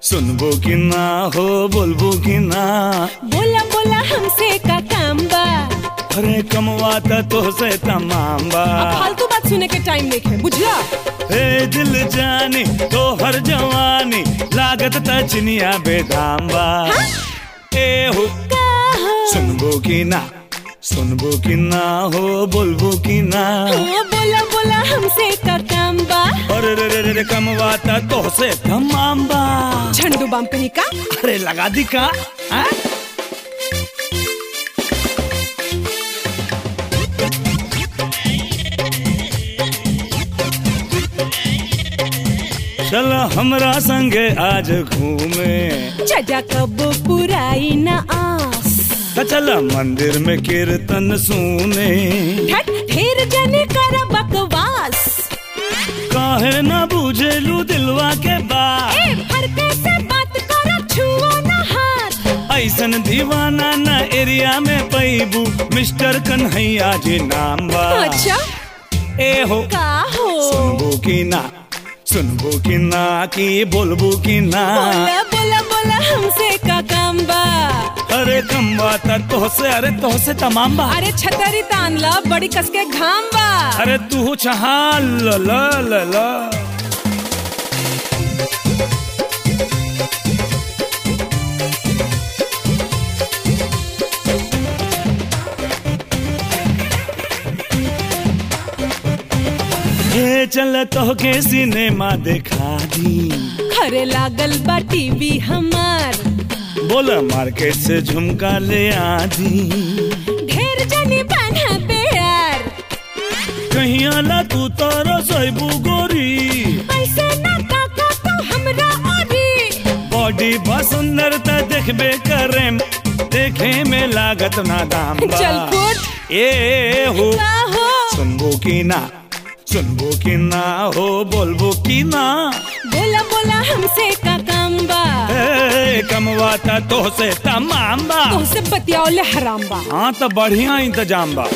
सुनबो कि ना हो बोलबो कि ना बोला बोला हमसे का काम बा अरे कमवाता तो से तमाम बा अब फालतू बात सुने के टाइम नहीं है बुझला हे दिल जानी तो हर जवानी लागत त चिनिया बेदाम बा ए हो का हो सुनबो कि ना सुनबो कि ना हो बोलबो कि ना हाँ, बोला बोला हमसे का काम बा अरे रे रे रे रे कमवाता तो से तमाम बा झंडू बम कहीं का अरे लगा दी का हाँ? चल हमरा संगे आज घूमे जजा कब पुराई न आस त चल मंदिर में कीर्तन सुने ठट ढेर जने कर बकवास काहे न बुझेलू दिलवा के बात ए फरके से बात करो छुओ न हाथ ऐसन दीवाना न एरिया में पैबू मिस्टर कन्हैया जी नाम बा अच्छा ए हो का हो सुनबो कि ना सुनबो कि ना कि बोलबो कि ना बोला बोला बोला हमसे का काम बा अरे कम बात तो से अरे तो से तमाम बा अरे छतरी तान ला बड़ी कसके घाम बा अरे तू छहा ल ल ल ल ये चल तो के सिनेमा देखा दी खरे लागल बा टीवी हमार बोल मार्केट से झुमका ले आधी ढेर जनी बना प्यार कहीं आला तू तारा साइबू गोरी पैसे ना काका तो हमरा ओरी बॉडी बा सुंदरता देखबे करे देखे में लागत ना दाम बा। चल फुट ए हो का हो सुनबो कि ना सुनबो कि ना हो बोलबो कि ना बोला बोला हमसे का काम बा ए कमवाता तो से तमाम बा तुमसे बतियाओले हराम बा हाँ तो बढ़िया इंतजाम बा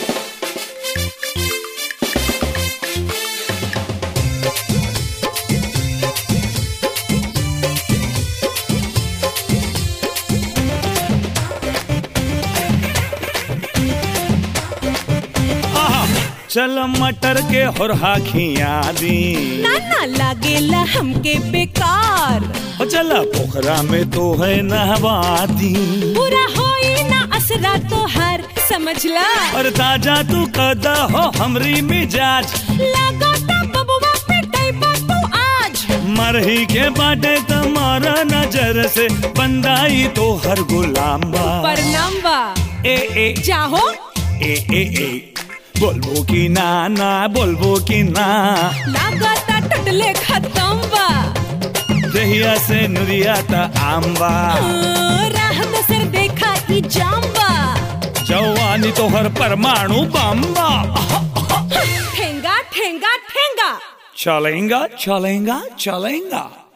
आहा, चल मटर के होरहा खिया दी ना ना लागेला हमके बेकार ओ चल पोखरा में तो है नहवाती पूरा होई ना असरा तो हर समझला और ताजा तू कदा हो हमरी मिजाज लागो ता बबुआ पे टैबा तू आज मरही के बाटे तुम्हारा नजर से बंदाई तो हर गुलाम बा परनाम बा ए ए चाहो ए ए ए बोलबो कि ना ना बोलबो कि ना लागो ता टटले खत्म बा दहिया से नुरिया ता आम्बा हाँ, राह में सर देखा ई जाम बा जवानी तो हर परमाणु बम्बा ठेंगा ठेंगा ठेंगा चलेगा चलेगा चलेगा